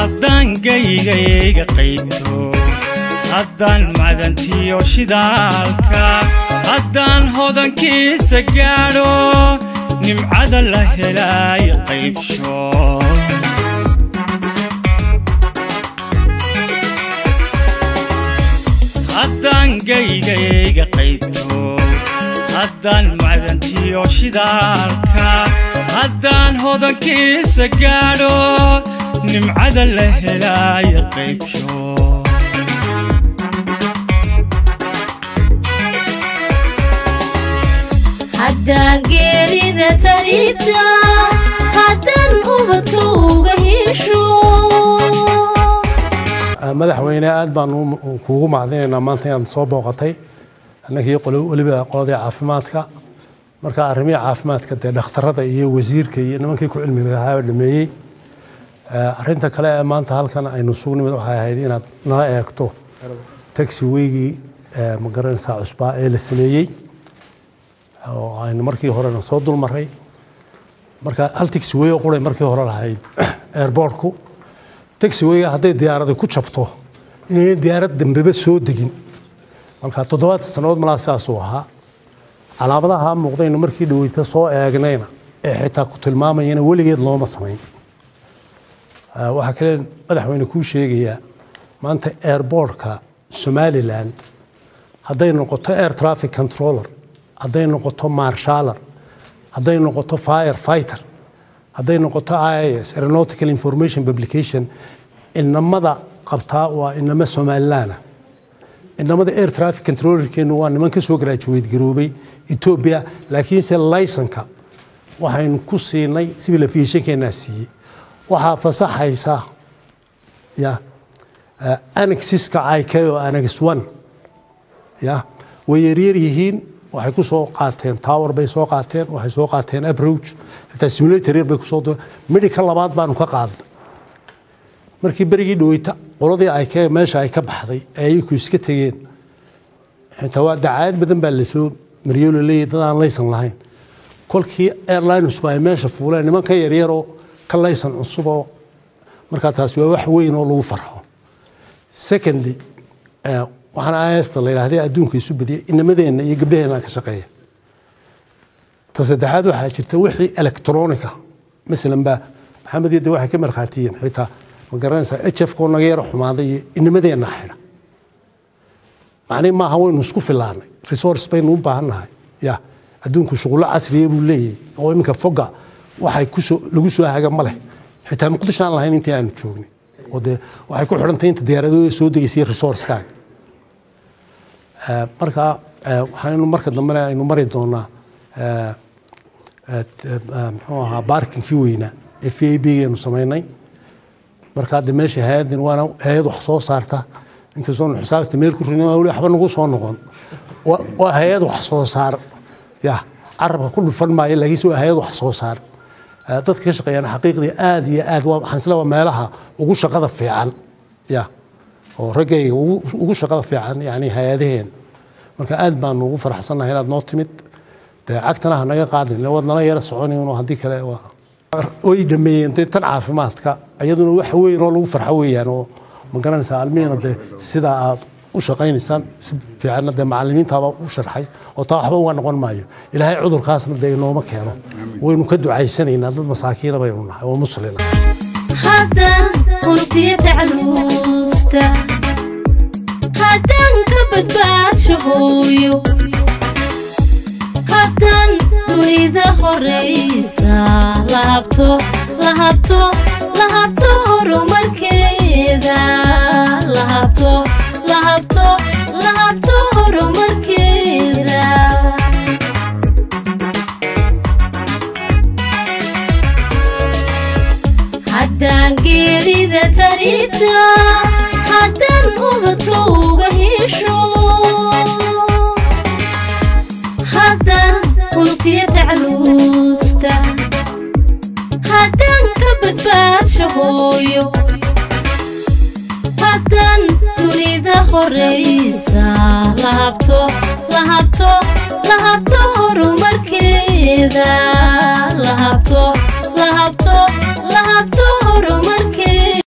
haddaan gaygayga qayto haddaan macdantiyo shidaalka haddaan hodankiisa gaadho nimcada la helaayo qaybsho haddaan gaygayga qayto haddaan macdantiyo shidaalka haddaan hodankiisa gaadho nimcada la helaayo qaybsho haddaan geerida taribta haddaan ubadka uga hesho madaxweyne aad baan kuugu macdinaynaa maanta inaad soo booqatay annagii weliba qoladii caafimaadka marka arrimihii caafimaadka dee dhakhtarada iyo wasiirka iyo nimankii ku cilmi lahaaba dhameeyey arrinta kale ee maanta halkan aynu sugnimid waxay ahayd inaad nala eegto taxi weygii magaranaysaa cusbaa ee la sameeyey oo aynu markii horena soo dulmaray marka hal taxi wey oo quray markii hore lahayd airbortku taxi weyga hadday diyaaradi ku jabto inaynan diyaarad dambeba soo degin marka toddobaad sannadood malaa sidaasuu ahaa calaamadaha muuqdaynu markii dhaweyta soo eegnayna ee xitaa ku tilmaamayana weligeed looma samayn waxaa kale madaxweyne kuu sheegayaa maanta airbortka somaliland hadday noqoto air traffic controller hadday noqoto marshaller hadday noqoto fire fighter hadday noqoto ias aeronautical information publication inamada qabtaa waa inamo somalilaana inamada air traffic controllerkeenu waa niman ka soo graduate garoobay ethiopia laakiinse laysonka waxaynu ku siinay civil aviationkeenaa siiyey waxaa fasaxaysa ya annexiska iko annex one ya way yaryar yihiin waxay ku soo qaateen tower bay soo qaateen waxay soo qaateen approach xitaa simulator yar bay kusoo direen medical labaad baanu ka qaadnay markii berigii dhaweyta qoladii ay ka meesha ay ka baxday ee ayaku iska tegeen xitaa waa dacaayad badan baa lasoo mariyoo laleeyahy dad aan laysan lahayn kolkii airlinesku ay meesha fuuleen niman ka yaryaroo ka laysan cusub oo markaa taasi waa wax weyn oo lagu farxo secondly waxaan ista la yidhahdee adduunka isu badiyay inamadeenna iyo gabdhaheenna ka shaqeeya ta saddexaad waxaa jirta wixii electronica masalan baa maxamed yadde waxay ka markhaatiyeen xitaa ma garanaysaa h f koo naga yaro xumaaday iyo inamadeenna xidha macnihi maaha waynu isku filaanay resource baynu u baahannahay ya adduunku shuqullo casriya buu leeyahay oo iminka foga waxay kusoo lagu soo haga ma leh xitaa muqdisho aan lahayn intii aanu joognay oo dee waxay ku xidhantay inta diyaaradooda soo degaysay resourcekaaga marka waxaynu marka dambena aynu mari doonaa muxuu ahaa baarkinkii weynaa ee v a b gaynu samaynay marka hadda meesha hay-addan waana hay-ad wax soo saarta inkastoonu xisaabta meel ku ridin weli waxba nagu soo noqon waa hay-ad wax soo saar ya carabka ku dhufan maayo laakiinse waa hay-ad wax soo saar dadka ka shaqeeyaan xaqiiqdii aad iyo aad waxaan isla waa meelaha ugu shaqada fiican ya oo raggayga ugu shaqada fiican yani hay-adaheen marka aad baanu ugu faraxsannahay inaad noo timid dee cagtana ha naga qaadin waad nala yara soconayno haddii kale way dhameeyeen dee tan caafimaadka iyaduna wax weyn oo lagu farxo weeyaan oo ma garanaysaa almihiina dee sidaa aad u shaqaynaysaan si fiicanna dee macallimiintaaba u sharxay oo taa waxba uga noqon maayo ilaahay cudurkaasna dee inooma keeno waynu ka ducaysanaynaa dad masaakiina baynu nahay oo muslina haddaan untiya tacluusta haddaan ka badbaadsho hooyo haddaan dunida horaysa lahabto lahabto lahabto horumarkeeda lahabto lahabto lahabto horumarkeeda haddaan geerida taribta haddaan ubadka uga hesho haddaan unugtiya tacluusta haddaan ka badbaadsho hooyo haddaan dunida horaysa lahabto lahabto lahabto horumarkeeda